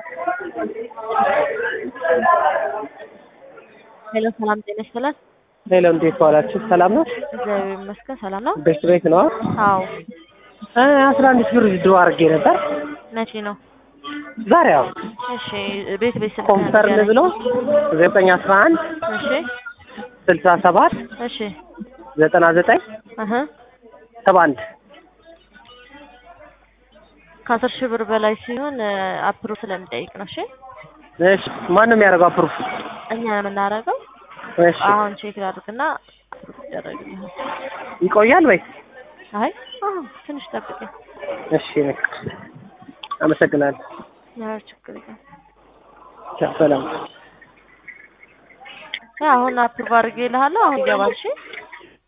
ሄሎ ሰላም ጤና ይስጥልን። ሄሎ እንዴት ዋላችሁ? ሰላም ነው? እግዚአብሔር ይመስገን ሰላም ነው። ቤት ቤት ነው? አዎ አስራ አንድ ሺህ ብር ድሮ አድርጌ ነበር። መቼ ነው? ዛሬ ያው እሺ ቤት ቤት ስልክ ኮንፈርን ንገረኝ። ብሎ ዘጠኝ አስራ አንድ እሺ ስልሳ ሰባት እሺ ዘጠና ዘጠኝ እህ ሰባ አንድ ከአስር ሺህ ብር በላይ ሲሆን አፕሩቭ ስለሚጠይቅ ነው። እሺ እሺ ማን ነው የሚያደርገው አፕሩፍ? እኛ ነው የምናደርገው። እሺ አሁን ቼክ ላድርግና አፕሩቭ ይደረግልሃል። ይቆያል ወይ? አይ አዎ ትንሽ ጠብቀኝ። እሺ አመሰግናለሁ። ኧረ ችግር የለም። ቻው፣ ሰላም አሁን አፕሩቭ አድርጌልሃለሁ። አሁን ይገባል። እሺ